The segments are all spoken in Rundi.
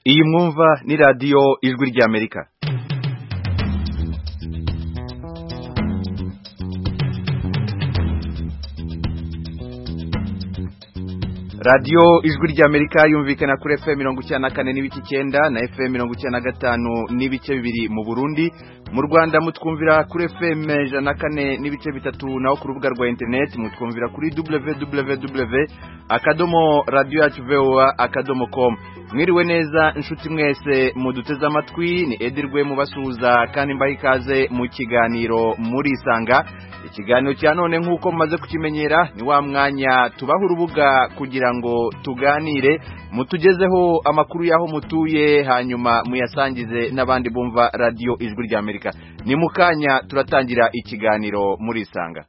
iyi mwumva ni radiyo ijwi ry'amerika radiyo ijwi ry'amerika yumvikana kuri fm mirongo icyenda na kane n'ibice icyenda na fm mirongo icyenda na gatanu n'ibice bibiri mu burundi mu rwanda mutwumvira kuri fm ijana na kane n'ibice bitatu naho ku rubuga rwa interineti mutwumvira kuri www akadomo radiyo yacu voa akadomo komu mwiriwe neza inshuti mwese muduteze amatwi ni edirwe mubasuhuza kandi mbaha ikaze mu kiganiro murisanga ikiganiro cya none nk'uko mumaze kukimenyera ni wa mwanya tubaha urubuga kugira ngo tuganire mutugezeho amakuru y'aho mutuye hanyuma muyasangize n'abandi bumva radiyo ijwi ry'amerika ni mu kanya turatangira ikiganiro murisanga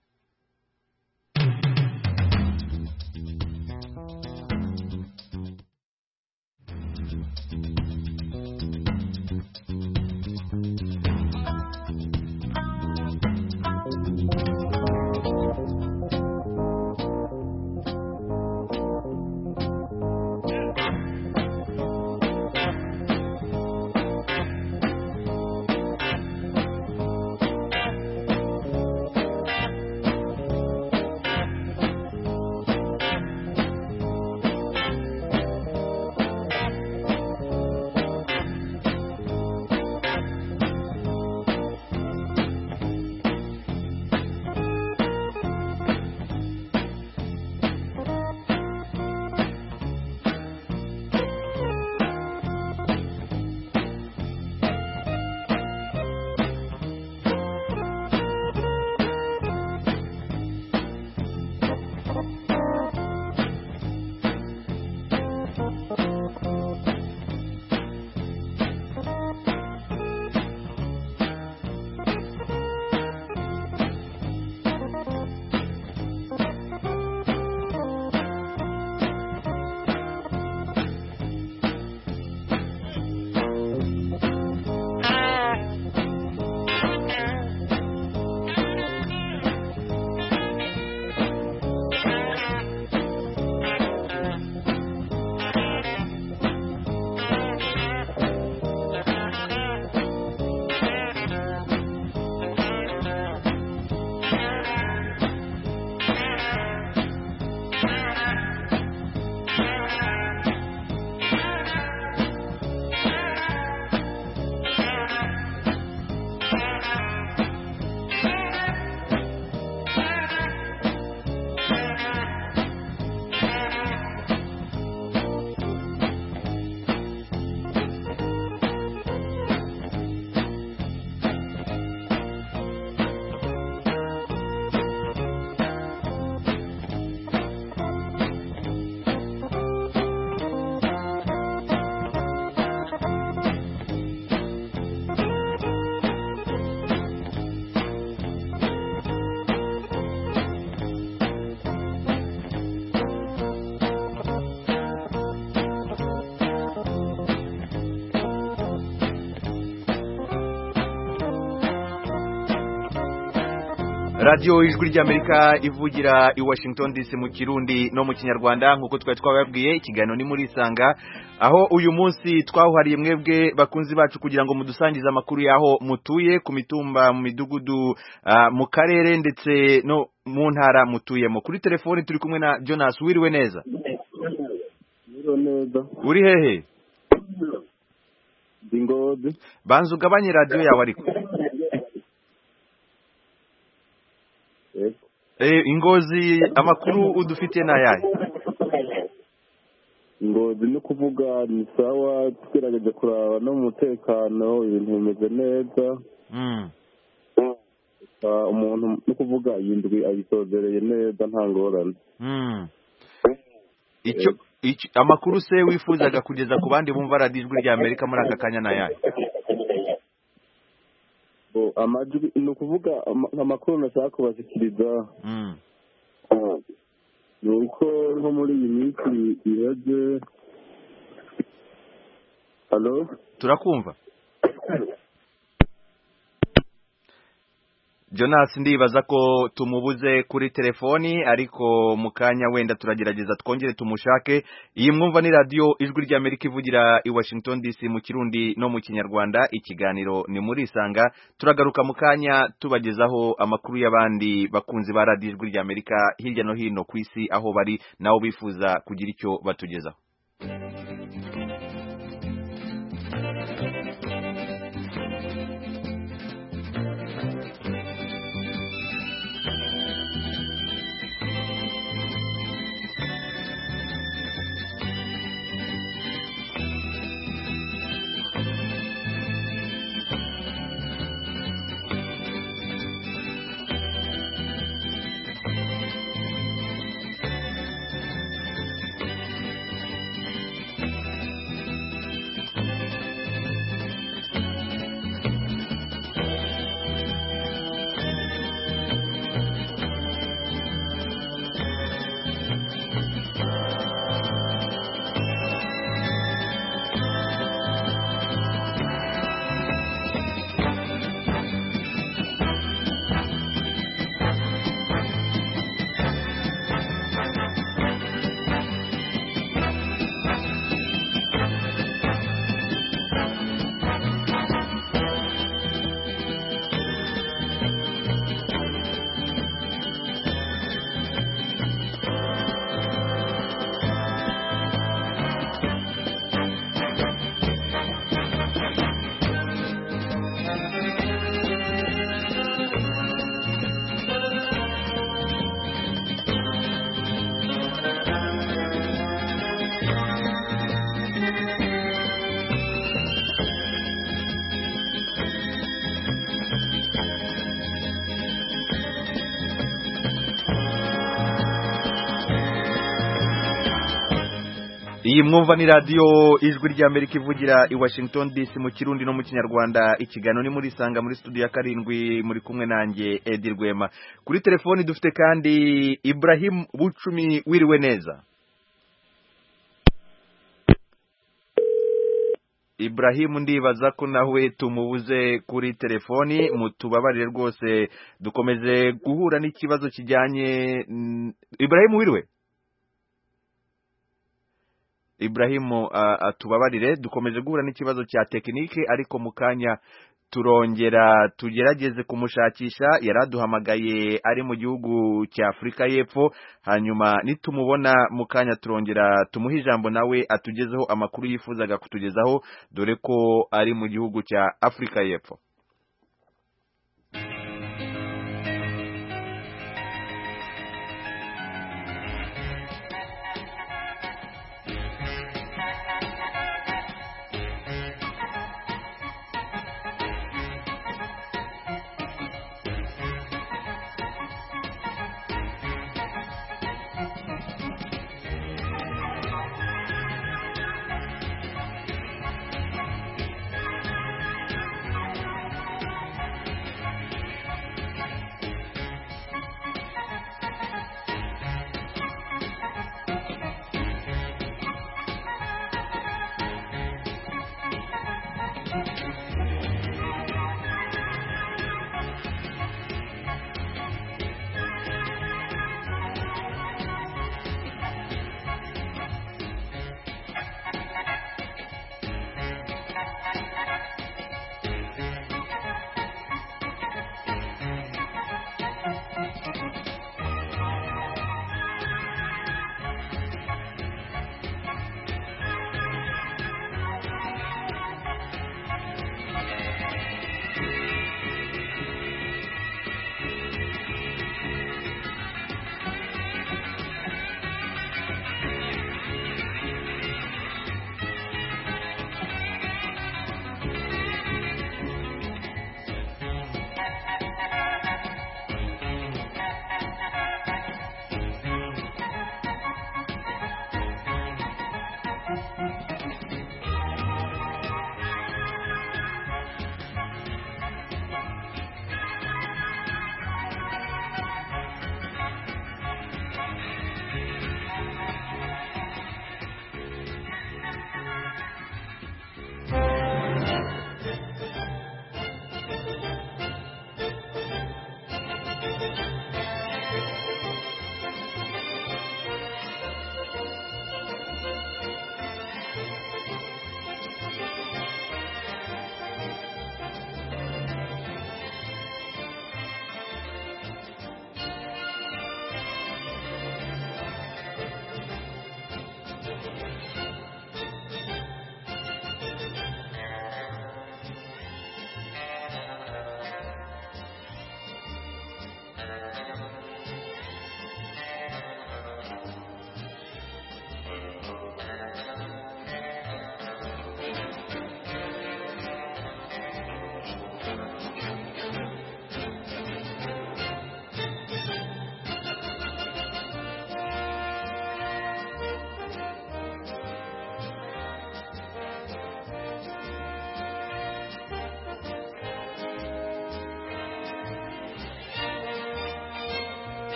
radiyo ijwi ry'amerika ivugira i washington dc mu kirundi no mu kinyarwanda nk'uko twari twababwiye ikiganiro ni muri isanga aho uyu munsi twawuhariye mwebwe bakunzi bacu kugira ngo mudusangize amakuru y'aho mutuye ku mitumba mu midugudu mu karere ndetse no mu ntara mutuyemo kuri telefoni turi kumwe na jonas wiriwe neza uri hehe banza ugabanye radiyo yawe ariko ingozi amakuru udufitiye ni ayahe ingozi ni ukuvuga ni sawa twirageze kuraba no mu mutekano ibintu bimeze neza umuntu ni ukuvuga iyi ndwi ayisozereye neza nta ngorane amakuru se wifuzaga kugeza ku bandi bumva radiyo ijwi rya amerika muri aka kanya ni ayahe amajwi ni ukuvuga amakuru nashaka kubashyikiriza ni uko nko muri iyi minsi iheze halo turakumva jonas ndibaza ko tumubuze kuri telefoni ariko mu kanya wenda turagerageza twongere tumushake iyi mwumva ni radiyo ijwi ry'amerika ivugira i washington dc mu kirundi no mu kinyarwanda ikiganiro ni muri isanga turagaruka mu kanya tubagezaho amakuru y'abandi bakunzi ba radiyo ijwi ry'amerika hirya no hino ku isi aho bari nabo bifuza kugira icyo batugezaho iyi mwumva ni radiyo ijwi ry'amerika ivugira i washington dc mu kirundi no mu kinyarwanda ikiganiro ni muri isanga muri studio ya karindwi muri kumwe nanjye edi rwema kuri telefoni dufite kandi ibrahim bucumi wiriwe neza Ibrahim ndibaza ko nawe tumubuze kuri telefoni mutubabarire rwose dukomeze guhura n'ikibazo kijyanye Ibrahim wiriwe Ibrahim atubabarire dukomeje guhura n'ikibazo cya tekinike ariko mu kanya turongera tugerageze kumushakisha yari aduhamagaye ari mu gihugu cya afurika y'epfo hanyuma nitumubona mu kanya turongera tumuhe ijambo nawe atugezeho amakuru yifuzaga kutugezaho dore ko ari mu gihugu cya afurika y'epfo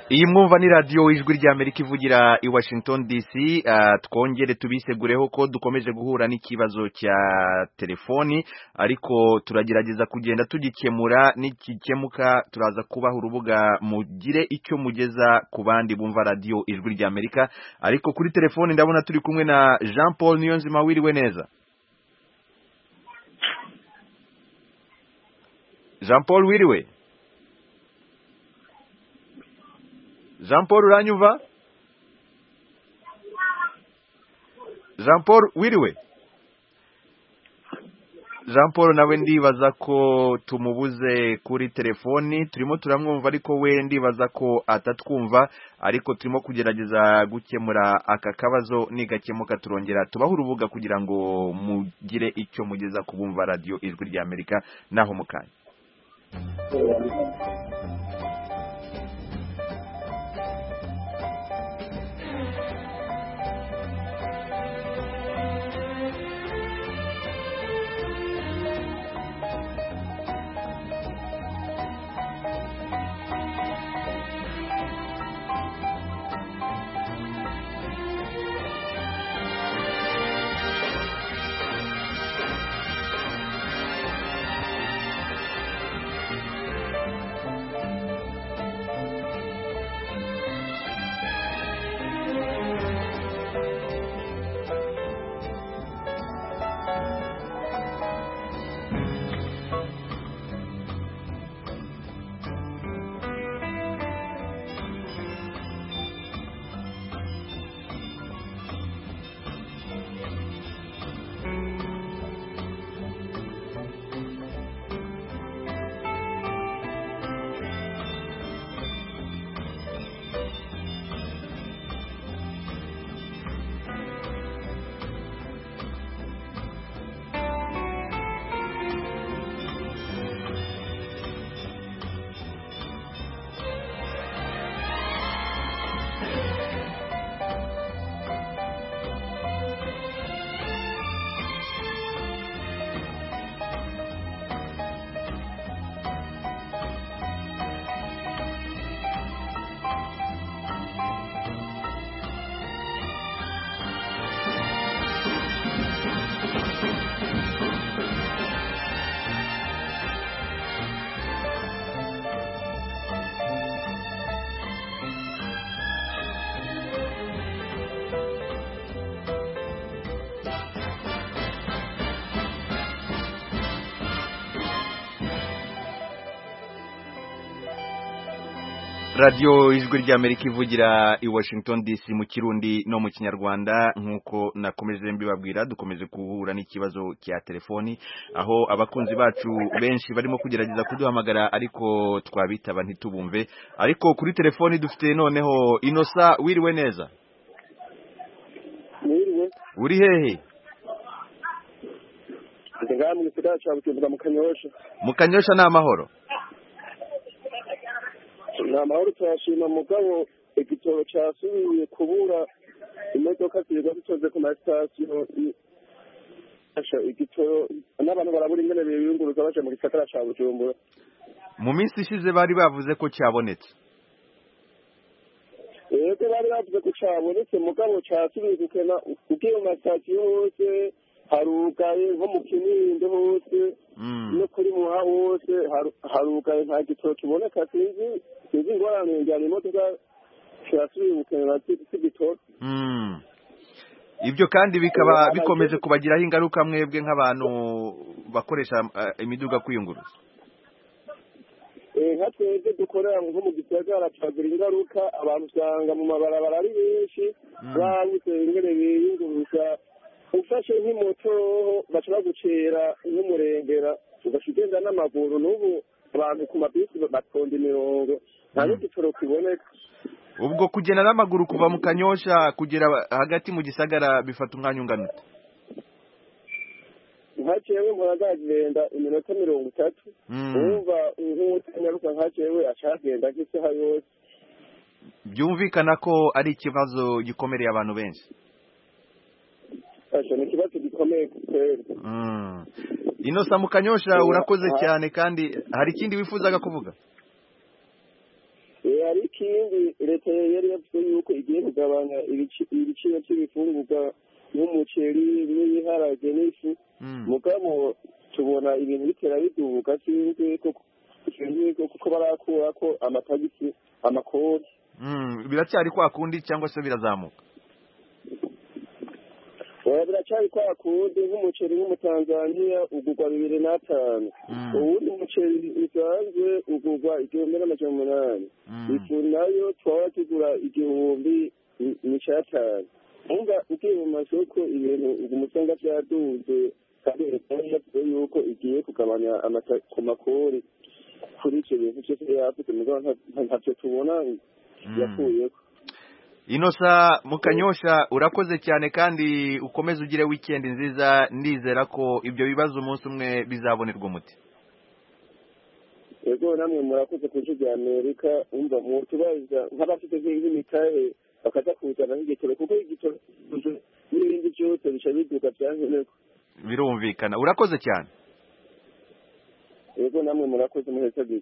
iyi mwumva ni radiyo ijwi ry'amerika ivugira i washington dc twongere tubisegureho ko dukomeje guhura n'ikibazo cya telefoni ariko turagerageza kugenda tugikemura nikikemuka turaza kubaha urubuga mugire icyo mugeza ku bandi bumva radiyo ijwi ry'amerika ariko kuri telefoni ndabona turi kumwe na jean paul niyonzima wiriwe neza jean paul wiriwe jean paul uranyumva jean paul wiriwe jean paul nawe ndibaza ko tumubuze kuri telefoni turimo turamwumva ariko we ndibaza ko atatwumva ariko turimo kugerageza gukemura aka kabazo nigakemuka turongera tubaho urubuga kugira ngo mugire icyo mugeza ku bumva radiyo ijwi ry'amerika naho mu kanya radiyo ijwi ry'amerika ivugira i washington dc mu kirundi no mu kinyarwanda nk'uko nakomeje mbibabwira dukomeje guhura n'ikibazo cya telefoni aho abakunzi bacu benshi barimo kugerageza kuduhamagara ariko twabitaba ntitubumve ariko kuri telefoni dufite noneho inosa wiriwe neza mwiriwe uri hehe ndi ngaha mu gisagara cya bujumbura mu kanyosha mu kanyosha ni amahoro ni amahoro turashima mugabo igitoro cyasubiye kubura imodoka zirirwa zitoze ku masitasiyo igitoro n'abantu barabura ingene biyunguruza baje mu gisagara cya bujumbura mu minsi ishize bari bavuze ko cyabonetse yego bari bavuze ko cyabonetse mugabo cyasubiye gukena ugiye mu masitasiyo hose harugaye nko mu kinindo hose no kuri muha hose harugaye nta gitoro kiboneka sinzi sinzi ingorane njyana imodoka kirasubiye gukenera cy'igitoro ibyo kandi bikaba bikomeje kubagiraho ingaruka mwebwe nk'abantu bakoresha imiduga kwiyunguruza nka twebwe dukorera nko mu gisagara tukagira ingaruka abantu usanga mu mabarabara ari benshi babuze ingene biyunguruza ufashe nk'imoto baca bagucera nk'umurengera ugaca ugenda n'amaguru n'ubu abantu ku mabisi batonda imirongo nta n'igitoro kiboneka ubwo kugenda n'amaguru kuva mu kanyosha kugera hagati mu gisagara bifata umwanya ungana ute nka jewe mpora ndagenda iminota mirongo itatu wumva nk'utanyaruka nka jewe acagenda nk'isaha yose byumvikana ko ari ikibazo gikomereye abantu benshi ni ikibazo gikomeye kweli inosa mu kanyosha urakoze cyane kandi hari ikindi wifuzaga kuvuga hari ikindi leta yari yavuze yuko igiye kugabanya ibici- ibiciro by'ibifungurwa nk'umuceri n'ibiharage n'ifu Mm. mugabo tubona ibintu bitera bidubuka sinzi ko sinzi ko kuko barakura ko amatagisi amakoti Mm. biracyari kwa kundi cyangwa se birazamuka oya biracyari kwa kundi nk'umuceri w'umutanzaniya ugurwa bibiri n'atanu Mm. uwundi muceri usanzwe ugurwa igihumbi n'amajana umunani Mm. ifu nayo twaba tugura igihumbi ni- n'icatanu umva ugiye mu masoko ibintu uguma usanga vyaduze kandi leta yari yavuze yuko igiye kugabanya amata ku makori kuri ivyo bintu vyose yavuze mugabo nta- nta- ntavyo tubona yakuyeko inosa mukanyosha urakoze cyane kandi ukomeze ugire weekend nziza ndizera ko ibyo bibazo umunsi umwe bizabonerwa umuti ego namwe murakoze ku ijwi rya amerika umva mutubaza nk'abafite nk'imitahe bakaza kuzana nk'igitoro kuko igitoro n'ibindi byose bica biduka vyankenerwa birumvikana urakoze cyane ego namwe murakoze muhesagirwa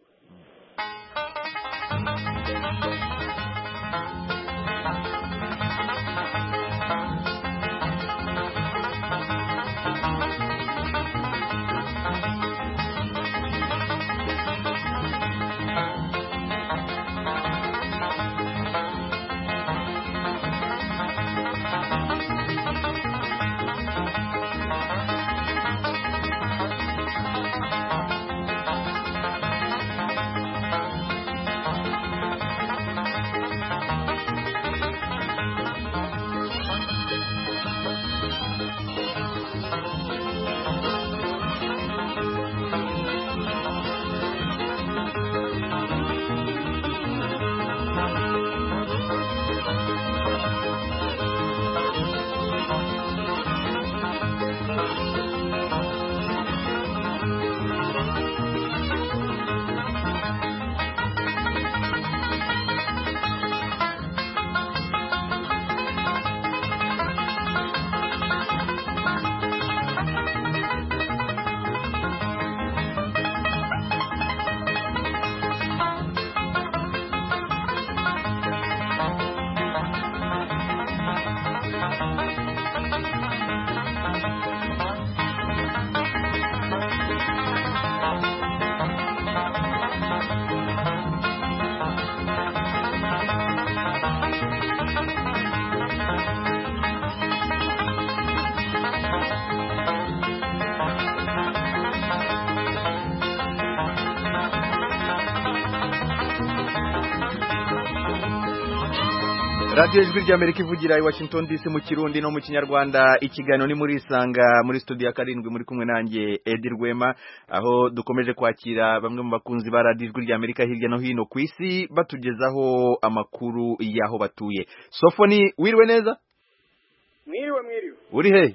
radiyo ijwi ry'amerika ivugira i washington dc mu kirundi no mu kinyarwanda ikiganiro ni muri isanga muri studio ya karindwi muri kumwe nanjye edi rwema aho dukomeje kwakira bamwe mu bakunzi ba radiyo ijwi ry'amerika hirya no hino ku isi batugezaho amakuru y'aho batuye sofoni wiriwe neza mwiriwe mwiriwe uri he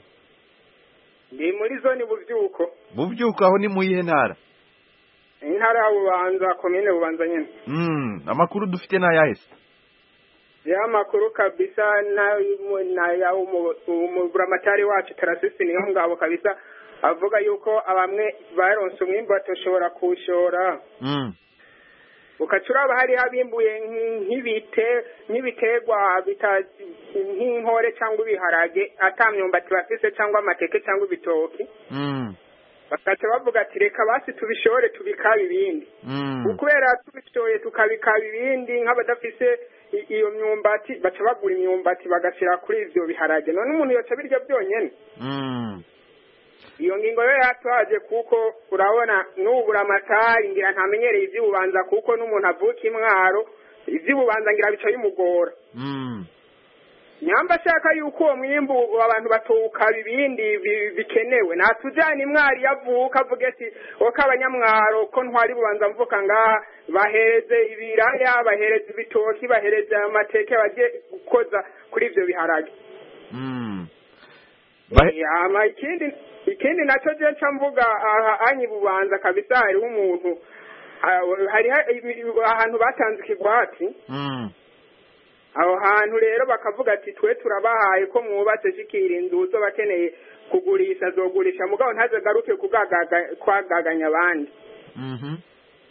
ndi muri zone buvyuko bubyuka aho ni mu yihe ntara intara ya bubanza komine bubanza nyene Mm, amakuru dufite ni ayahe se ya makuru kabisa na na ya umu- umuburamatari wacu tarasisi niyo ngabo kabisa avuga yuko abamwe baronse umwimbu batoshobora kuwushora Mm, ukaca uraba hariho abimbuye nk'i- nk'ibite nk'ibiterwa bita nk'inkore cyangwa ibiharage ata myumbati bafise cyangwa amateke cyangwa ibitoki mm, bakaca bavuga ati reka basi tubishore tubikabe ibindi mm, kubera tubishoye tukabikaba ibindi nk'abadafise i- iyo myumbati baca bagura imyumbati bagashyira kuri ivyo biharage none umuntu yoca birya byonyene mm. iyo ngingo yo yatwaje kuko urabona n'ubura amatari ngira ntamenyereye ivy'ububanza kuko n'umuntu avuka imwaro ivy'ububanza ngira bica bimugora Mm. nyamba ashaka yuko uwo mwimbu abantu batowukaba ibindi bi- bikenewe natujyana imwari yavuka avuga ati oko abanyamwaro ko ntwari bubanza mvuka ngaha bahereze ibiraya bahereze ibitoki bahereze amateke bagiye gukoza kuri ivyo biharage Mm. Bahe- Eh, hama ikindi ikindi naco je nca mvuga aha anyi bubanza kabisa hariho umuntu ah, hariho ibi- ahantu batanze ikigwati Mm. aho hantu rero bakavuga ati twe turabahaye ko mwubatse shikira inzu uzo bakeneye kugurisha azogurisha mugabo ntazagaruke kugagaga- kwagaganya abandi Mhm.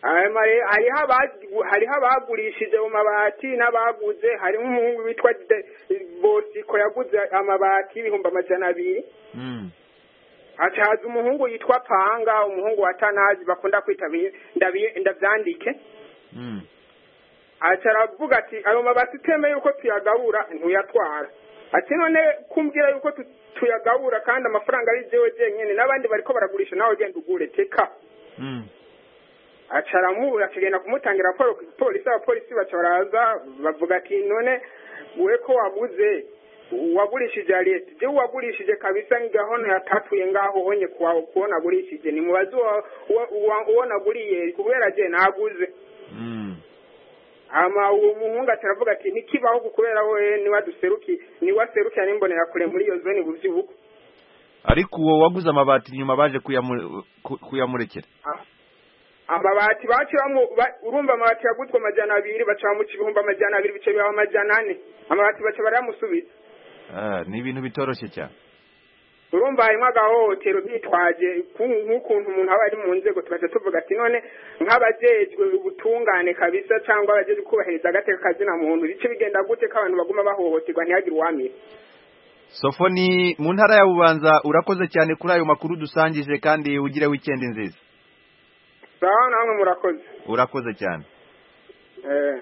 hanyuma rero hariho abagu- hariho abagurishije mu mabati n'abaguze hariho umuhungu witwa De- bosiko yaguze amabati y'ibihumbi amajana abiri Mm. haca haza umuhungu yitwa panga umuhungu wa tanazi bakunda kwita bi- ndabi- ndavyandike Mm. aca aravuga ati ayo mabati utemeye yuko tuyagabura ntuyatwara ati none kumbwira yuko tu- tuyagabura kandi amafaranga ari jewe jenyene n'abandi bariko baragurisha nawe genda ugure teka Mm. aca aramubura akagenda kumutangira raporo ku polisi abapolisi baca baraza bavuga ati none we ko waguze wagurishije ya leta jewe wagurishije kabisa ngahono yatatuye ngaho onye kuwa kuwo nagurishije nimubaze uwa- uwa- uwa- uwo naguriye kubera je naguze Mm. hama uwo muhungu ati aravuga ati ntikibaho kubera we niwe duseruki niwe aserukira n'imbonera kure muri iyo zone buvyibuko ariko uwo waguze amabati nyuma baje kuyamu- ku- kuyamurekera amabati baciramo ba- urumva amabati yaguzwe amajana abiri baca bamuca ibihumbi amajana abiri bica biba amajana ane amabati baca barayamusubiza Ah, ni ibintu bitoroshye cyane urumva harimo agahohotero bitwaje ku- nk'ukuntu umuntu aba ari mu nzego tugaca tuvuga ati none nk'abajejwe ubutungane kabisa cyangwa abajejwe kubahiriza agateka kazina muntu bice bigenda gute ko abantu baguma bahohoterwa ntihagire uwamira sofoni mu ntara ya bubanza urakoze cyane kuri ayo makuru dusangije kandi ugire wikendi nziza sawa namwe murakoze urakoze cyane eh.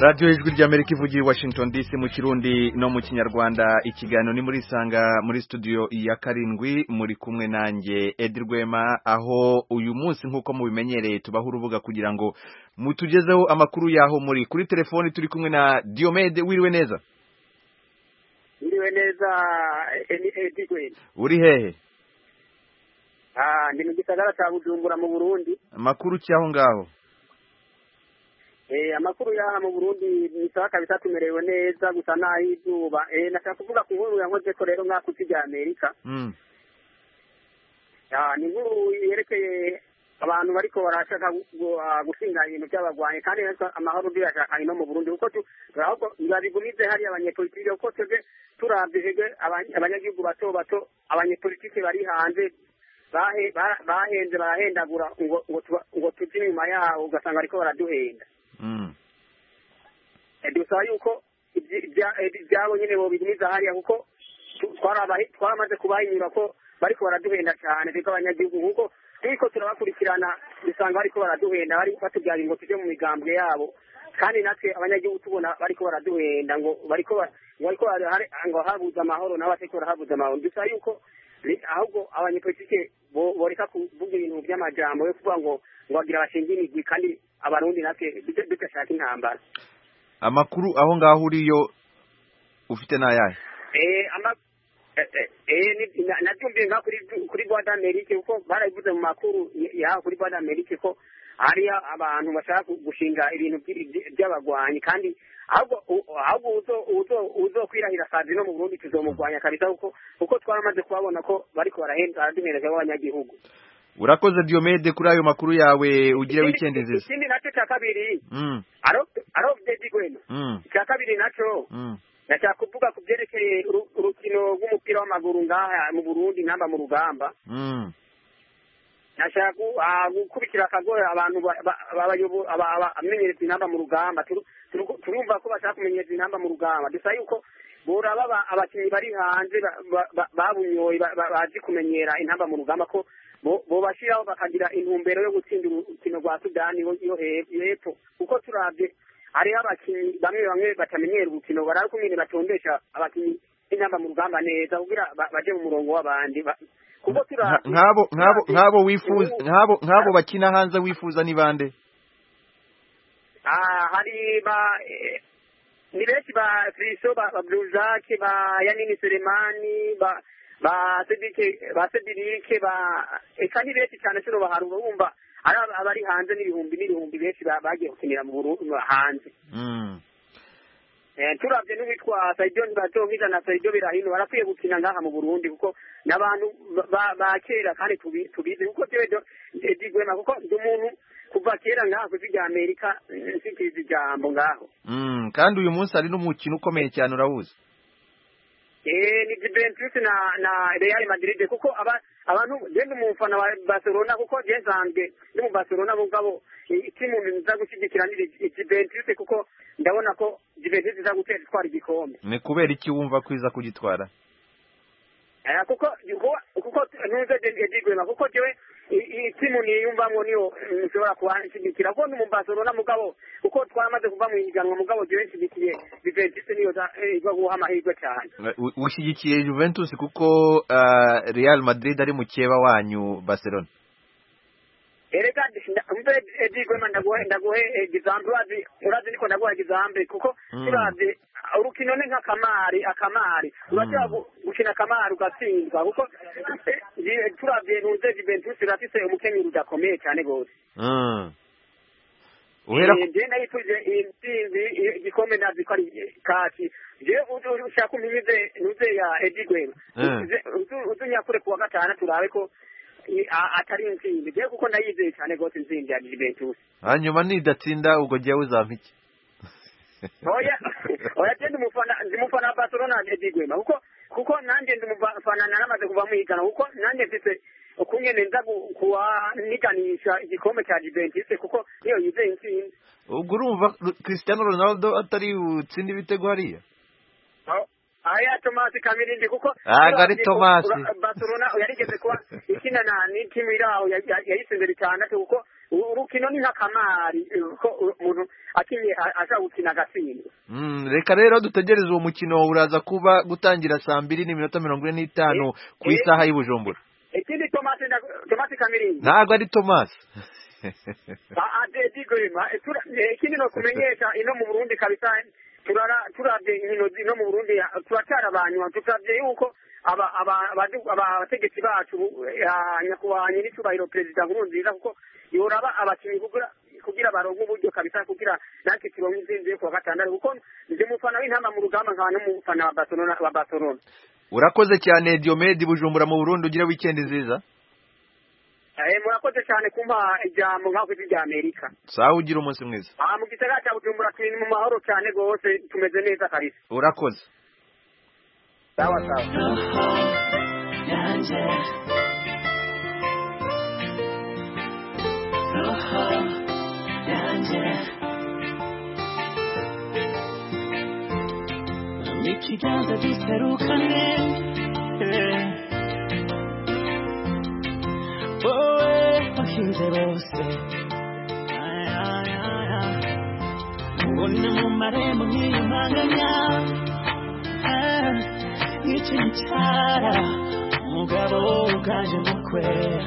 radiyo ijwi ry'amerika ivugira i washington dc mu kirundi no mu kinyarwanda ikiganiro ni muri isanga muri studio ya karindwi muri kumwe nanjye edi rwema aho uyu munsi nk'uko mubimenyereye tubaho urubuga kugira ngo mutugezeho amakuru y'aho muri kuri telefoni turi kumwe na diomede wiriwe neza wiriwe neza edi rwema uri hehe ndi mu gisagara cya bujumbura mu burundi amakuru ki aho ngaho amakuru y'aha mu burundi ni sawa kabisa tumerewe neza gusa n'aho izuba nashaka kuvuga ku nkuru yankoze ko rero nk'ako rya amerika ni inkuru yerekeye abantu bariko barashaka gushinga ibintu by'abagwanyi kandi amahoro ndiyashaka ino mu burundi kuko babigumize hariya abanyepolitike kuko twebwe turabye abanyagihugu bato bato abanyepolitike bari hanze bahenze barahendagura ngo tujye inyuma yabo ugasanga bariko baraduhenda dusaba yuko ibyabo nyine bobigumiza hariya kuko twaramaze kubahinyura ko bariko baraduhenda cyane twebwe abanyagihugu kuko turiko turabakurikirana dusanga bariko baraduhenda bari batubwira ngo tujye mu migambwe yabo kandi natwe abanyagihugu tubona bariko baraduhenda ngo bariko bariko ngo habuze amahoro nabo batariko barahabuze amahoro dusaba yuko ahubwo abanyepolitike boreka kuvuga ibintu by'amajambo yo kuvuga ngo ngo bagira bashinge imigwi kandi abarundi natwe dudashaka intambara amakuru aho ngaho uriyo ufite n'ayahe nabyumviye nka kuri rwa d'amerike kuko barabivuze mu makuru yaho kuri rwa d'amerike ko hariyo abantu bashaka gushinga ibintu by'abagwanyi kandi ahubwo uzokwirahira kazi no mu burundi tuzomugwanya kabisa kuko kuko twaramaze kubabona ko bariko baraduhereza b'abanyagihugu urakoze diomede kuri ayo makuru yawe ugire wikendi nziza ikindi nacyo cya kabiri aro dedi gwema icya kabiri nacyo ndashaka kuvuga ku byerekeye urukino rw'umupira w'amaguru ngaha mu burundi namba mu rugamba nashaka gukubikira akagoye abantu abamenyereza inamba mu rugamba turumva ko bashaka kumenyereza inamba mu rugamba dusaba yuko boraba abakinnyi bari hanze babunyoye bazi kumenyera intamba mu rugamba ko bobashyiraho bakagira intumbero yo gutsinda urukino rwa sudani yo hepfo kuko turabye hariho abakinnyi bamwe bamwe batamenyera urukino baraba kumwe batondesha abakinnyi b'intamba mu rugamba neza kugira baje mu murongo w'abandi kuko turabye nk'abo nk'abo nk'abo wifuza nk'abo nk'abo bakina hanze wifuza ni bande hari ba ni benshi ba friso ba bluzake ba yanini selemani ba ba sedike ba sedirike ba eka ni benshi cyane kino baharura wumva ari abari hanze n'ibihumbi n'ibihumbi benshi bagiye gukinira mu hanze turabye n'uwitwa saidio ntibazonkija na saidio birahino barakwiye gukina ngaha mu burundi kuko n'abantu ba kera kandi tubizi kuko jewe digwema kuko ndi umuntu kuva kera ngaha ku rya amerika nsikiza ijambo ngaho kandi uyu munsi hari n'umukino ukomeye cyane urawuzi eh ni Juventus na na Real Madrid kuko aba abantu genda umufana wa Barcelona kuko je zange ndi mu Barcelona mugabo timu nza gushyigikira ni Juventus kuko ndabona ko Juventus iza gutera itwara igikombe ni kubera iki wumva kwiza kugitwara eh kuko kuko ntuze ndigwema kuko jewe iyi timu niyumvamo niyo nshobora kubanshyigikira kuko ndi mu Barcelona mugabo kuko twamaze kuva mu higanwa mugabo jewe nshyigikiye Juventus niyo iza guha amahirwe cyane ushyigikiye Juventus kuko Real Madrid ari mukeba wanyu Barcelona erega mbe edigwema ndaguhe ndaguhe egizample urazi urazi niko ndaguha egizample kuko turavye urukino ni nk'akamari akamari urashobora gukina akamari ugatsindwa kuko turavye ntuze Juventus irafise umukenyero udakomeye cyane gose uhera je nayifuje intsinzi igikombe nazi ko ari kaki je ushaka umpimize ntuze ya edigwema uzunyakure kuwa gatanu turabe ko atari intsinzi je kuko ndayizeye cyane gose intsinzi ya Juventus hanyuma nidatsinda ubwo jyewe uzampa iki oya oya je ndumufana ndumufana wa Barcelona edigwema kuko kuko nanjye ndumufana naramaze kuva mu higana kuko nanjye mfise ukungene nza kuwaniganisha igikombe cya Juventus kuko niyo yizeye intsinzi ubwo urumva Cristiano Ronaldo atari utsinde ibitego hariya aya Tomasi Kamirindi kuko aga ari Tomasi Barcelona yarigeze kuba ikina na ni timu iraho yayise imbere cyane kuko urukino ni nk'akamari eh, ko umuntu akinye a- ashaka gukina agatsindwa Mm, reka rero dutegereze uwo mukino uraza kuba gutangira saa mbiri n'iminota mirongo ine n'itanu ku Eh, isaha y'i Bujumbura ikindi tomate nda- tomate kamiringi ntabwo ari Thomas adedigwema ikindi no kumenyesha ino mu burundi kabisa turara turavye inkino ino mu burundi turacara abanywa turavye yuko aba- aba- abadu- aba- abategetsi bacu eh, nyakubahwa nyir'icyubahiro perezida nkurunziza kuko yoraba abakinnyi kugira kugira baronke uburyo kabisa kugira natwe turonke intsinzi yo kuwa gatandatu kuko ndi mufana w'intama mu rugamba nkaba n'umufana wa Barcelona wa Barcelona urakoze cyane Diomede Bujumbura mu Burundi ugire weekend nziza Eh, murakoze cyane kumpa ijambo nk'aho ijwi rya amerika sawa ugira umunsi mwiza aha mu gisagara cya bujumbura turi mu mahoro cyane rwose tumeze neza kabisa urakoze sawa sawa yanjye roho yanjye ikiganza giserukane eh. wowe wahinze bose Ay, ay, ay, ay. ubona mu marembo nkiyumanganya nk'ikintu cyara umugabo uganje mukwe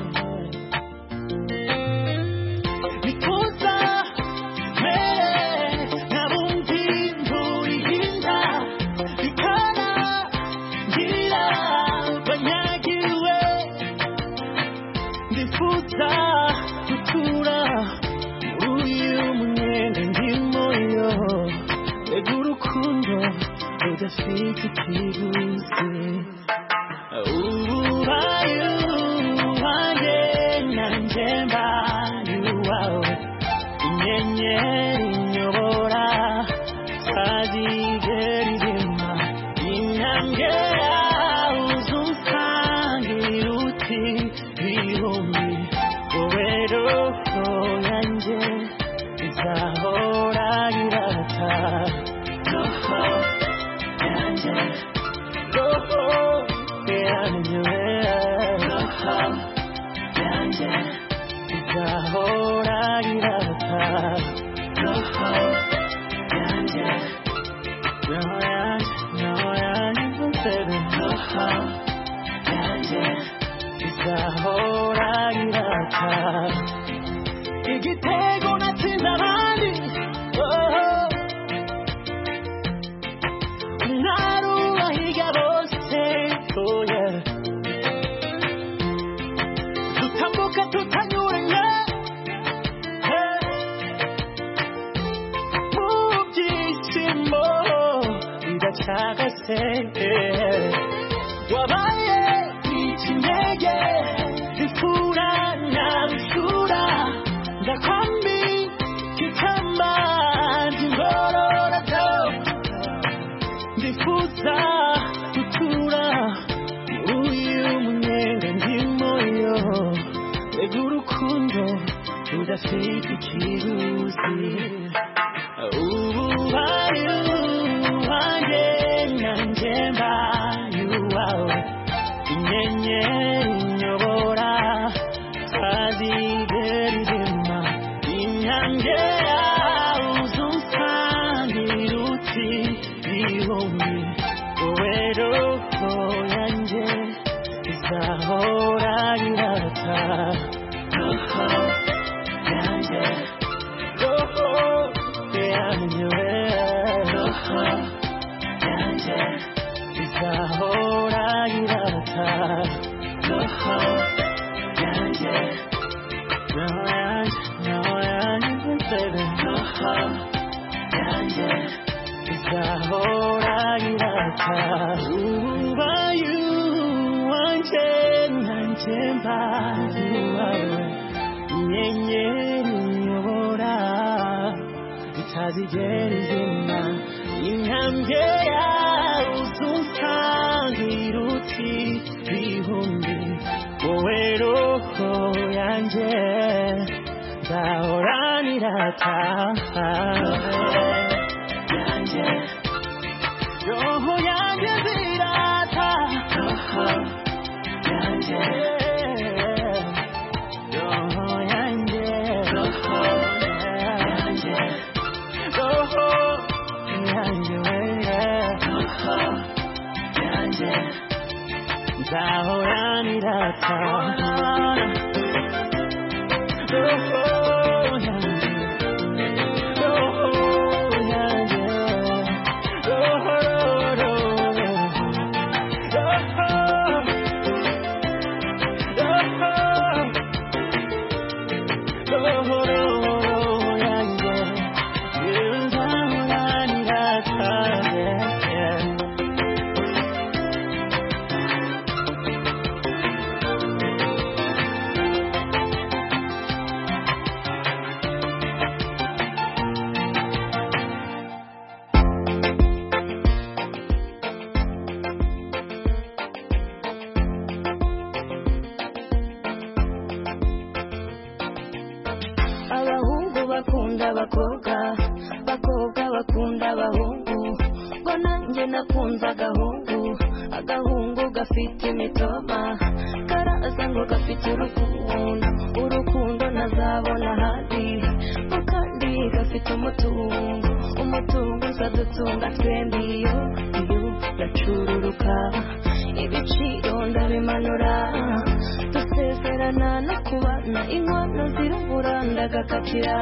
bituza mere nabumvi nturihinda bikana ngira banyagiwe ndifuza gutura muri uyu munyenga ndimo yo mbega urukundo rudafite ikiguzi ubaye uwanjye nanjye mbaye uwawe inyenyeri inyobora tazigera irema intambwe yawe uzunsangira uti bihumbi wowe roho yanjye izahora irata roho yanjye roho yanjye roho yanjye izahora irata roho yanjye roho yanjye roho yanjye roho yanjye izahora irata igitego natsinze abandi oh. narubahiga bose oh yeah. dutambuka tutanyuranye hey. mu byishimo bidacagase hey. wabaye ikinege zifura na bishura ndakwambi kikamba ngororado ndifuza gutura muri uyu munyenga ndimo yo mbega urukundo rudafite ikiguzi ubaye uwanjye nanjye mbaye uwawe inyenyeri inyobora tazigera irema intambwe yawe uzunsangira uti bihumbi wowe roho yanjye izahora irata roho yanjye roho yanjye roho yanjye izahora irata roho yanjye roho yanjye roho yanjye baby roho yanjye izahora irata ubaye uwanjye nanjye mbaye uwawe inyenyeri inyobora itazigera izima intambwe yawe uzunsangira uti bihumbi wowe roho yanjye nzahoranira taha yanjye roho yanjye zirata roho yanjye roho yanjye roho nzahoranira cyane roho yanjye roho yanjye roho roho roho roho yanjye nzahoranira cyane abahungu bakunda abakobwa abakobwa bakunda abahungu ngo nanjye nakunze agahungu agahungu gafite imitoma karaza ngo gafite urukundo urukundo ntazabona ahandi ngo kandi gafite umutungo umutungo uzadutunga twembi iyo iyo ndacururuka ibiciro ndabimanura dusezerana no kubana inkono zirabura ndagakatira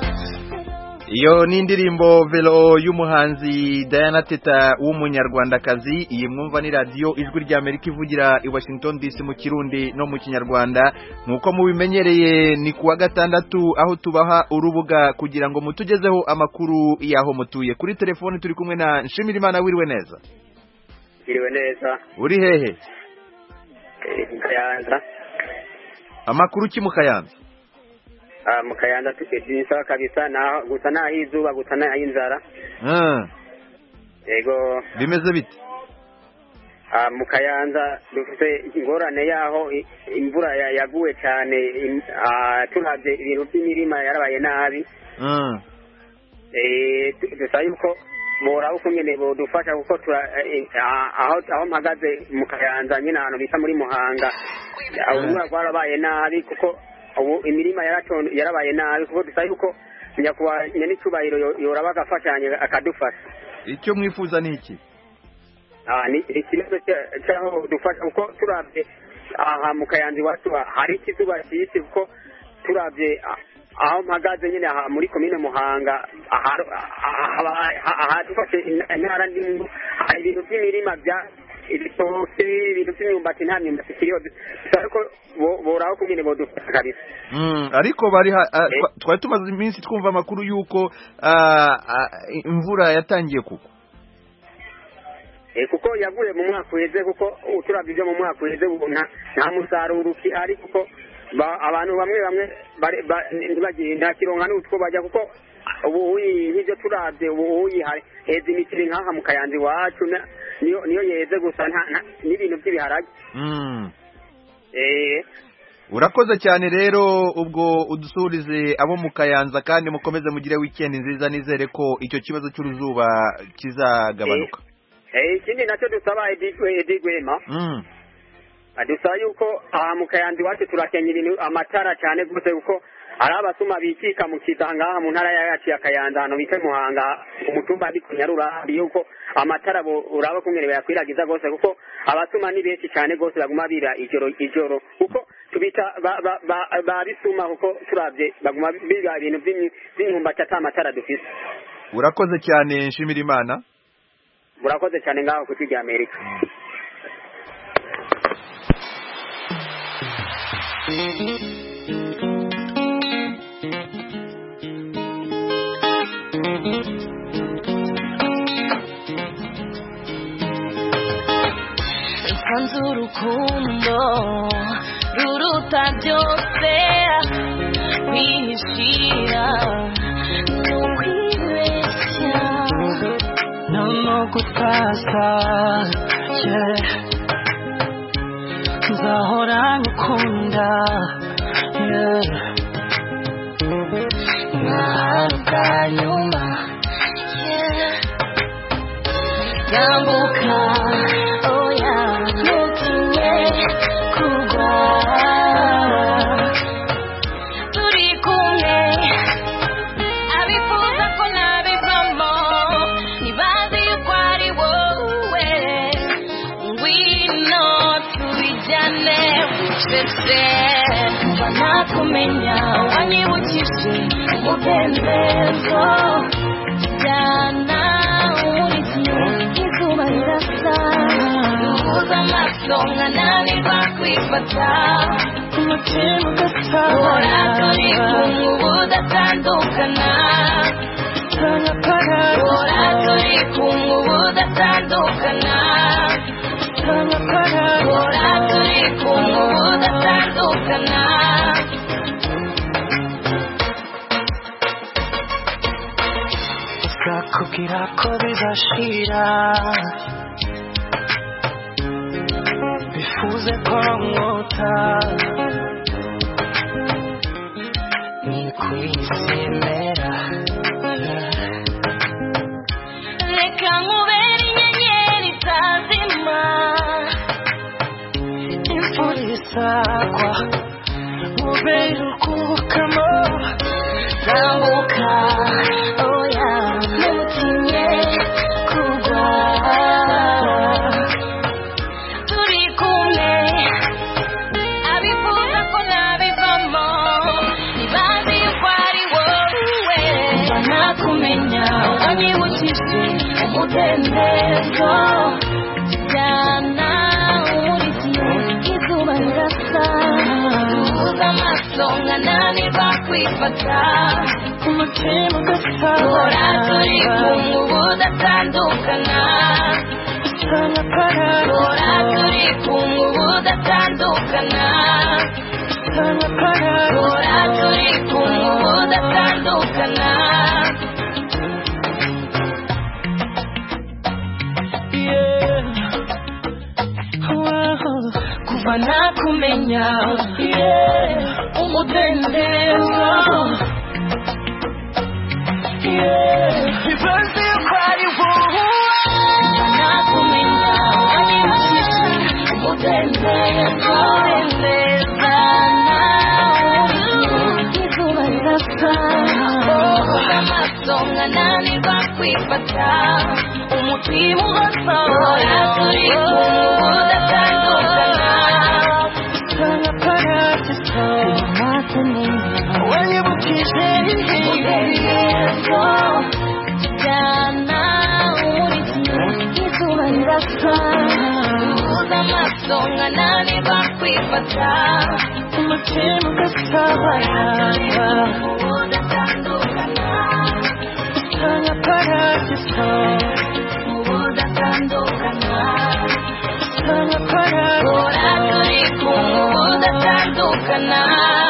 iyo ni indirimbo velo y'umuhanzi Diana Teta w'umunyarwandakazi iyi mwumva ni radiyo ijwi ry'Amerika ivugira i Washington DC mu kirundi no mu kinyarwanda nk'uko mubimenyereye ni kuwa gatandatu aho tubaha urubuga kugira ngo mutugezeho amakuru y'aho mutuye kuri telefoni turi kumwe na Nshimirimana wiriwe neza Iriwe neza uri hehe eh, mu Kayanza amakuru ki mu Kayanza Ah, mu Kayanza tukiri sawa kabisa naho gusa naho izuba gusa naho inzara Ah, yego bimeze bite ah, mu Kayanza dufite ingorane yaho i- imvura ya- yaguye cyane im- ah, turavye ibintu by'imirima yarabaye nabi Ah, Eh, du- dusaba yuko boraba uko nyene bodufasha kuko tura eh, ah, aho aho mpagaze mu Kayanza nyine ahantu bita muri Muhanga Ah, urubura rwarabaye nabi kuko ubu imirima yaraton- yarabaye nabi kuko dusaba yuko nyakubahwa nyenicubahiro yo- yoraba agafashanya akadufasha icyo mwifuza ni iki Ah, ni ni ikibazo cya- cyaho dufasha kuko turabye aha mu Kayanza iwacu hari ikizuba cyinshi kuko turabye ah, aho mpagaze nyine aha muri komine Muhanga aha- aha- aha- aha dufashe intara ndimo hari ibintu by'imirima bya ibitoke ibintu by'imyumbati nta myumbati ikiriho dusaba ko bo- boraho kunyine bodufasha kabisa Mm, ariko bari ha- ah, Eh. twa- twari tumaze iminsi twumva amakuru y'uko ah, ah, imvura yatangiye kugwa Eh, kuko yaguye mu mwaka uheze kuko uturabye ibyo mu mwaka uheze ubu nta nta musaruro ukihari kuko ba- abantu bamwe bamwe bari- ba- ntibagiye nta kironka n'utwo bajya kuko ubu uyi- nk'ibyo turabye ubu uyi hari heza imiceri nk'aha mu kayanza iwacu na- niyo niyo yeze gusa nta nta- n'ibintu by'ibiharage Mm. eh urakoze cyane rero ubwo udusurize abo mu kayanza kandi mukomeze mugire weekend nziza nizere ko icyo kibazo cy'uruzuba kizagabanuka eh ikindi nacyo dusaba Edi- Edi Gwema Mm. dusaba yuko aha mu kayanza iwacu turakenya ibintu amatara cyane rwose kuko hari abasuma bikika mu kiza ngaha mu ntara yacu ya kayanza ahantu bita muhanga umutumba ariko nyarurambi yuko amatara bo- uraba kumwe bayakwiragiza rwose kuko abasuma ni benshi cyane rwose baguma bira ijoro ijoro kuko tubita ba- ba- ba- babisuma kuko turabye baguma biga ibintu by'imyi- by'imyumbati ata matara dufite urakoze cyane nshimira imana murakoze cyane ngaho ku rya amerika isanze urukundo ruruta byose kwihishira ni ukwibeshya no gutasa yeah. nzahora ngukunda yeah. nkahari bwa nyuma yeah. yambuka oya ntutinye kugwa turi kumwe abifuza ko nabivamo ntibazi yuko ari wowe ngwino turi kumenya wanyibukije umudendezo jyana umurikiye izuba rirasa duhuza amaso nkananirwa kwifata umutima ugatabara turi kumwe ubu udatandukana Ora turi kumwe ubu udatandukana Ora turi kumwe ubu udatandukana Nakubwira ko bizashira bifuze ko mwota ni ku isi imera Reka nkubere inyenyeri itazima imvura isagwa mubere ukubukamo Tambuka oya ntutinye kugwa Turi kumwe abifuza ko nabivamo ntibazi yuko ari wowe banakumenya wanyibukije umudendezo jyana umurikiye izuba rirasa duhuza amaso nkananirwa kwifata umutima Ora ugatabara turi kumwe ubu udatandukana Ora turi kumwe ubu udatandukana Ora turi kumwe ubu udatandukana kuva nakumenya yeah, umudendezo bibaze ko ari wowe nakumenya wanyibukije umudendezo neza izuba rirasa uhuza amaso nkananirwa kwifata umutima ugasohora turi kumwe ubu udatandukana wanyibukije umudendezo jyana umurikiye izuba rirasa duhuza amaso nkananirwa kwifata umutima ugatabara udatandukana Sana paradiso udatandukana Sana paradiso ora turi kumwe udatandukana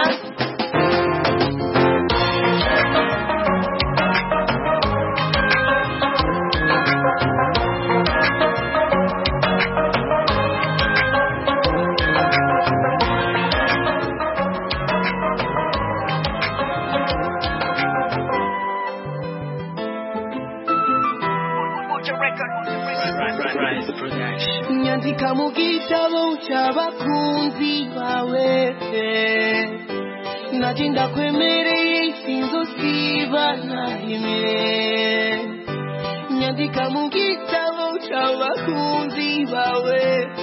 nyandika mu gitabo cy'abakunzi bawe nanjye ndakwemereye sinzosiba na rimwe nyandika mu gitabo cy'abakunzi bawe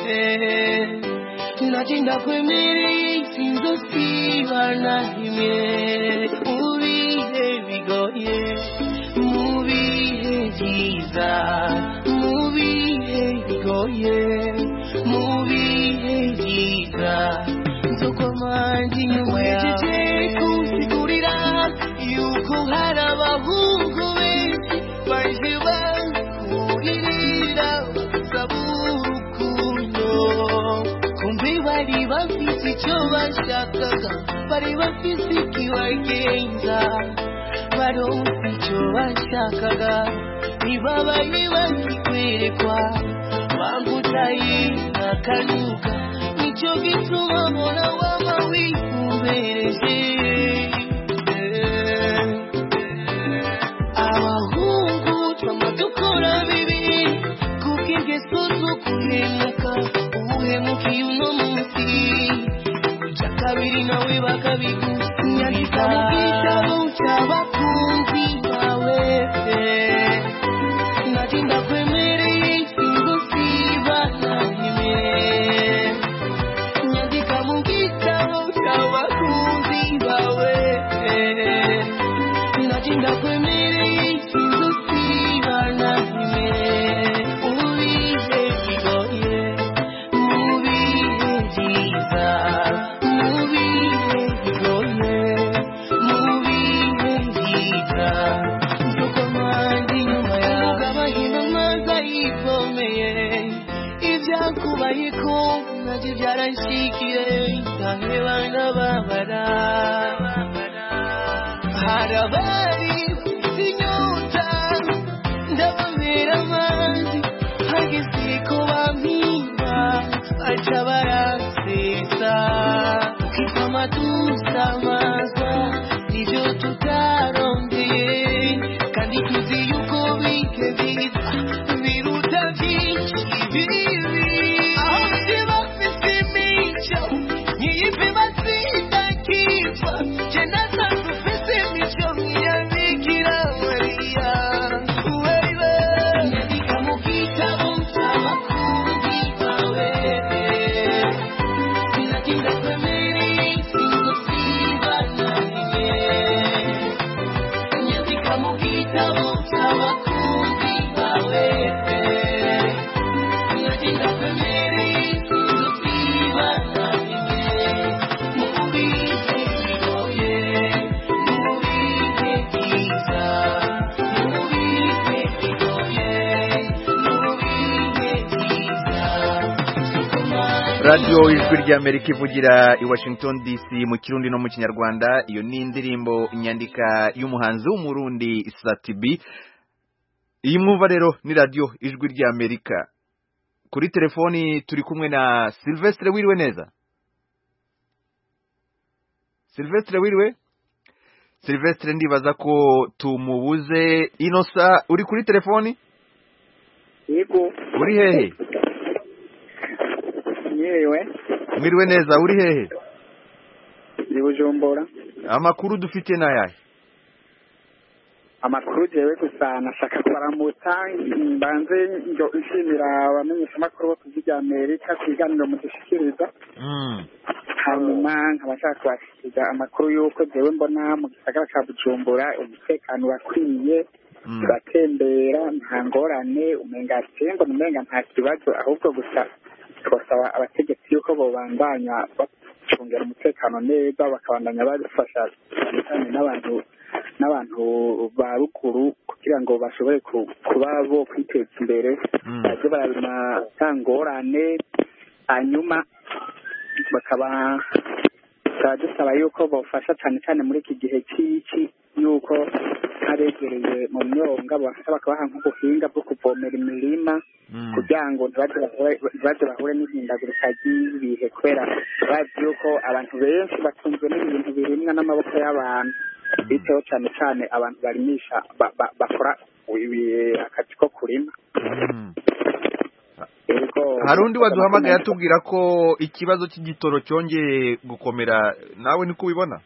nanjye ndakwemereye sinzosiba na rimwe mu bihe bigoye mu bihe byiza mu bihe bigoye mu bihe byiza nzokomanje inyuma yawe kunsigurira yuko hari abahungu benshi baje bakuririra usaba urukundo kumbe bari bafite icyo bashakaga bari bafite ikibagenza baronse icyo bashakaga ntibabaye bakikwerekwa bangutaye akanuka nicyo gituma mbona waba wikumbereje abahungu twama dukora bibi kubw'ingeso zo guhemuka ubuhemukiye uno munsi icya kabiri nawe bakabigusinyandika mu gitabo cy'abakunzi bawe nati ndakwemereye singusiba na rimwe nyandika mu gitabo cy'abakunzi bawe ndakwemereye sinzusiba na rimwe mu bihe bigoye mu bihe byiza mu bihe bigoye mu bihe byiza nzuko mpande inyuma yawe abahina amazi ayivomeye ibyakubayeko nabyo byarashyikiye ndaheba ndababara hari abari bafite inyota ndabamera amazi hageze ko bampimba baca barasesa ukitama dusamaza nibyo tutarondeye kandi tuzi yuko bike byiza biruta byinshi bibi aho bake bafite imico nyiyipe batsinda kitwa je nasanze ufite imico nk'iyabikira mariya wewe nyandika mu gitabo cy'abakunzi bawe sinatinda kwemereye sinzosiba na rimwe nyandika mu gitabo cy'abakunzi bawe sinatinda kwemereye sinzosiba na rimwe mu bihe bigoye mu bihe byiza mu bihe bigoye mu bihe byiza radiyo ijwi ry'amerika ivugira i washington dc mu kirundi no mu kinyarwanda iyo ni indirimbo nyandika y'umuhanzi w'umurundi satibi iyi mwumva rero ni radiyo ijwi ry'amerika kuri telefoni turi kumwe na silvestre wiriwe neza silvestre wiriwe silvestre ndibaza ko tumubuze inosa uri kuri telefoni yego uri hehe yewe mwiriwe neza uri hehe ni bujumbura amakuru dufite ni ayahe amakuru jewe gusa nashaka kubaramutsa mbanze njo nshimira abamenyeshamakuru bo ku rya amerika ku biganiro mudushikiriza Mm. hanyuma nkaba nshaka kubashikiriza amakuru y'uko jewe mbona mu gisagara ca bujumbura umutekano urakwiye Mm. turatembera nta ngorane umenga ngo umenga nta kibazo ahubwo gusa twasaba abategetsi yuko bobandanya bacungera umutekano neza bakabandanya badufasha cyane n'abantu n'abantu ba ruguru kugira ngo bashobore ku- kuba bo kwiteza imbere Mm. baje bararima nta ngorane hanyuma bakaba tukaba dusaba yuko bafasha cyane cyane muri iki gihe cy'iki yuko abegereye mu myonga bafasha bakabaha nk'ubuhinga bwo kuvomera imirima Mm. kugira ngo ntibaze bahure- ntibaze bahure n'ihindagurika ry'ibihe kubera bazi yuko abantu benshi batunzwe n'ibintu birimwa n'amaboko y'abantu biteho cyane cyane abantu barimisha ba- ba- bakora ibi- akazi ko kurima Mm. Yego, hari undi waduhamagaye atubwira ko ikibazo cy'igitoro cyongeye gukomera nawe niko ubibona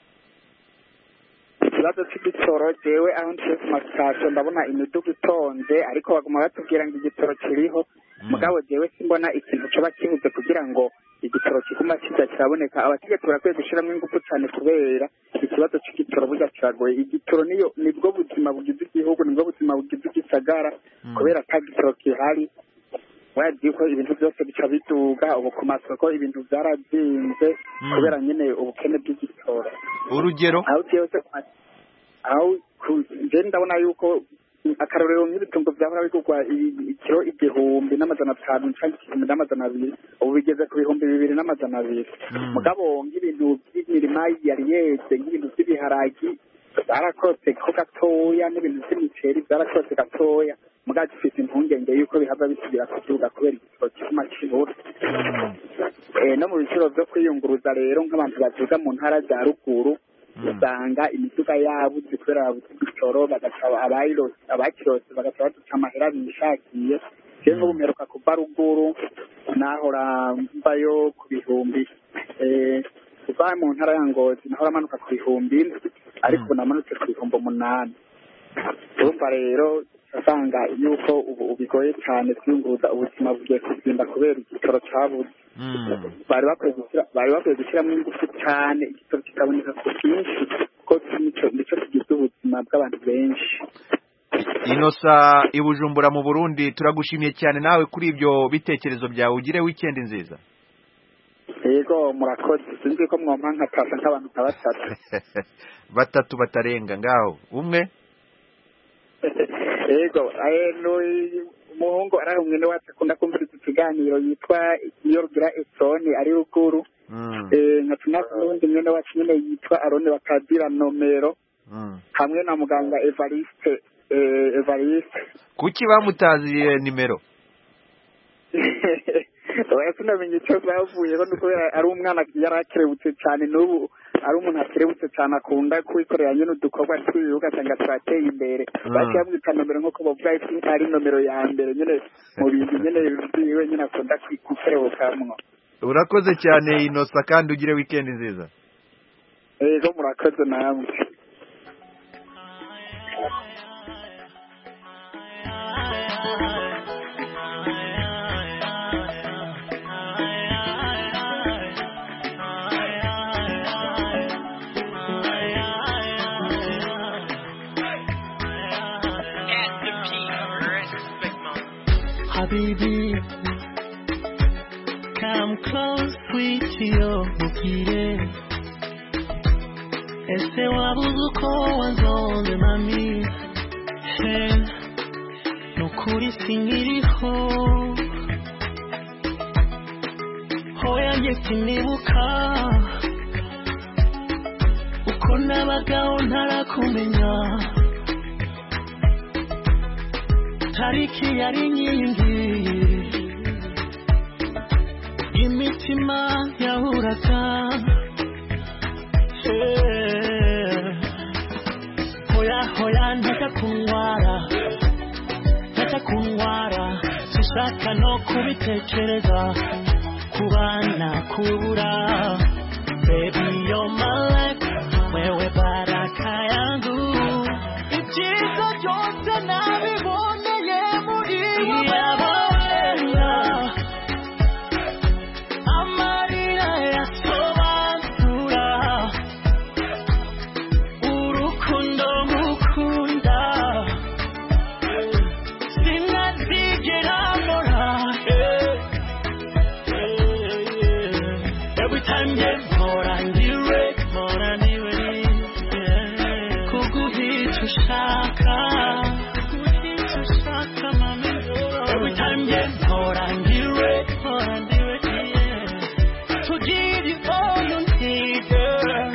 ikibazo cy'igitoro jewe aho nciye ku masitasiyo ndabona imiduga itonze ariko baguma batubwira ngo igitoro kiriho mugabo jewe simbona ikintu coba kibuze kugira ngo igitoro kiguma kiza kiraboneka abategetsi barakwiye gushyiramo ingufu cyane kubera ikibazo cy'igitoro burya kiragoye igitoro niyo nibwo buzima bugize igihugu nibwo buzima bugize igisagara Mm. kubera ata gitoro gihari wazi yuko ibintu byose bica biduga ubu ku masoko ibintu byarazinze Mm. kubera nyine ubukene bw'igitoro urugero aho byose aho ku- nje ndabona yuko akarorero nk'ibitungo byahora bigurwa i- ikiro igihumbi n'amajana atanu cyangwa igihumbi n'amajana abiri ubu bigeze ku bihumbi bibiri n'amajana abiri Mm. mugabo nk'ibintu by'imirima yari yeze nk'ibintu by'ibiharagi byarakotse ko gatoya n'ibintu by'imiceri byarakotse gatoya mugabo gifite impungenge yuko bihava bisubira kuduga kubera igitoro kiguma kibura Mm. Eh, no mu biciro byo kwiyunguruza rero nk'abantu bavuga mu ntara za ruguru Mm. usanga imiduga yabuze kubera babuze igitoro bagaca abayirose abakirose bagaca baduca amahera bishakiye jewe nk'ubu mperuka kuva ruguru nahora mvayo ku bihumbi eh, kuva mu ntara ya ngozi nahora manuka ku bihumbi indwi ariko ubu namanutse ku bihumbi umunani urumva rero asanga yuko ubu bigoye cyane kwiyunguruza ubuzima bugiye kugenda kubera igitoro cyabuze Mm. bari bakwiye gushyira bari bakwiye gushyiramo ingufu cyane igitoro kikaboneka ku bwinshi kuko nico nico kigize ubuzima bw'abantu benshi inosa i bujumbura mu burundi turagushimiye cyane nawe kuri ibyo bitekerezo byawe ugire wikendi nziza yego murakoze sinzi ko mwompa nkatasa nk'abantu nka batatu batatu batarenga ngaho umwe yego eh, n'uyu umuhungu ari aho mwene wacu akunda kumviriza ikiganiro yitwa iyo rugira esoni ari ruguru Mm, Eh, nkatuma n'undi mwene wacu nyine yitwa arone bakadira nomero mm. hamwe na muganga evariste eh, evariste kuki bamutaziye nimero oya sinamenye icyo zavuyeho ni kubera ari umwana yari akerebutse cyane n'ubu ari umuntu akerebutse cyane akunda kwikorera nyine udukorwa twiwe ugasanga twateye imbere Mm. baciye bamwita nomero nk'uko bavuga ati ari nomero ya mbere nyine mu bintu nyine byiwe nyine akunda kwi- gukerebukamwo urakoze cyane inosa kandi ugire wikendi nziza yego murakoze namwe Habibi, come close, sweet yo, mukire. Ese wabuze uko wanzonze mami. He, nukuri sinkiriho. Hoya njye sinibuka. Uko nabagaho ntarakumenya. tariki yari nyingi imitima yahuraga Eh, hoya hoya ntaka kunyara ntaka kunyara sishaka no kubitekereza kubana kubura baby you're my life wewe baraka yangu ibyiza byose nabiboneye muri wowe amarira yasobanura urukundo ngukunda sinazigera mbora every time yeah mpora ndiwe mpora ndiwe kuguhita ushaka kuguhita ushaka mami every time yeah mpora ndiwe mpora ndiwe yeah to give you all you need girl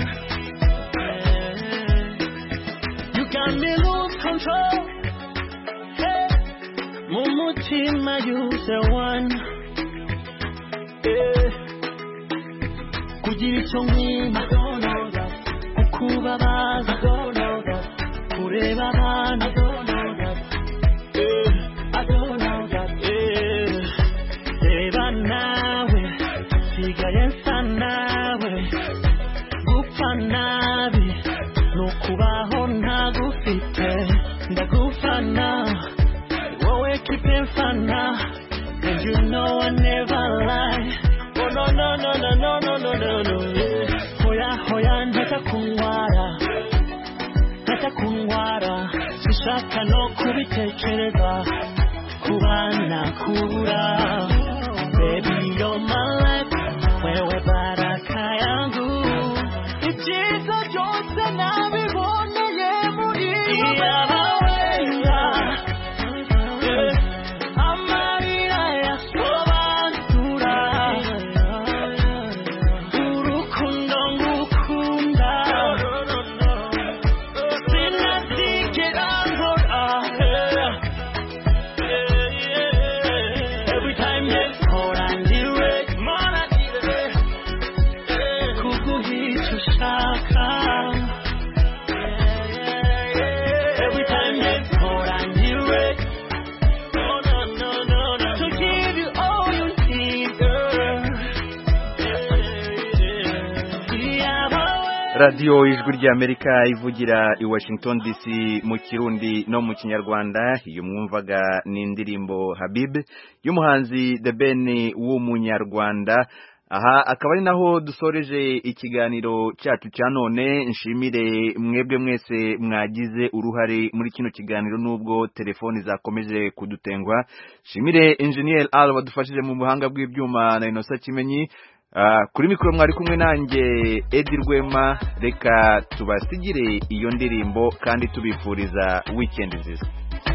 you got me lose control hey mu mutima you the one yeah kugira icyo nkwima kukubabaza kureba abantu Eh, eh, reba nawe sigaye nsa nawe gupfa nabi ni ukubaho ntagufite ndagufana wowe kipe mfana and you know I never lie oh no no no no no no no no no yeah. hoya hoya ntaka kunyara ntaka kunyara sishaka no kubitekereza kubana kubura baby you're my life wewe baraka yangu ibyiza byose nabiboneye muri wowe amarira yasobanura urukundo ngukunda sinazigera nkora every time yeah mpora ndiwe mpora ndiwe kuguhita ushaka every time yeah mpora ndiwe no no no no no to give you all you need girl yeah, radiyo ijwi ry'amerika ivugira i washington dc mu kirundi no mu kinyarwanda iyo mwumvaga ni indirimbo habib y'umuhanzi the ben w'umunyarwanda aha akaba ari naho dusoreje ikiganiro cyacu cya none nshimire mwebwe mwese mwagize uruhare muri kino kiganiro nubwo telefoni zakomeje kudutengwa nshimire engineer Al wadufashije mu buhanga bw'ibyuma na Innocent Kimenyi Ah, kuri mikoro mwari kumwe nanjye Edi Rwema reka tubasigire iyo ndirimbo kandi tubifuriza weekend nziza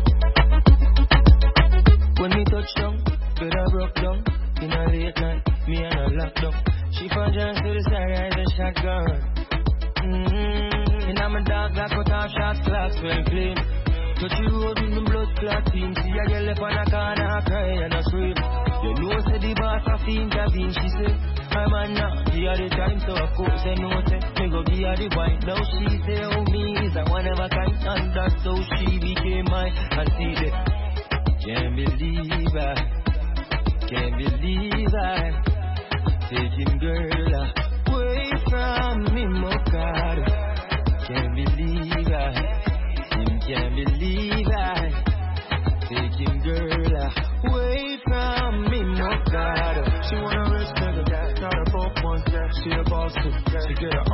When we touch down, bed I broke down. In a late night, me and her locked up. She found John to the side as a shotgun. Mm-hmm. And I'm a dog that cut off shot clocks when clean. Touch the road with the blood clot team. See a girl up on a corner, I cry and I scream. You know, say the boss of the intervene. She say, I'm a now, give her the time, so of course I know, say, me go give her the wine. Now she say, oh, me is a one of a kind, and that's how she became mine. And see the can't believe I, can't believe I, taking girl away from me, my God. Can't believe I, him can't believe I, taking girl away from me, my God. She wanna rest nigga, got a broke one, she a boss too. She get her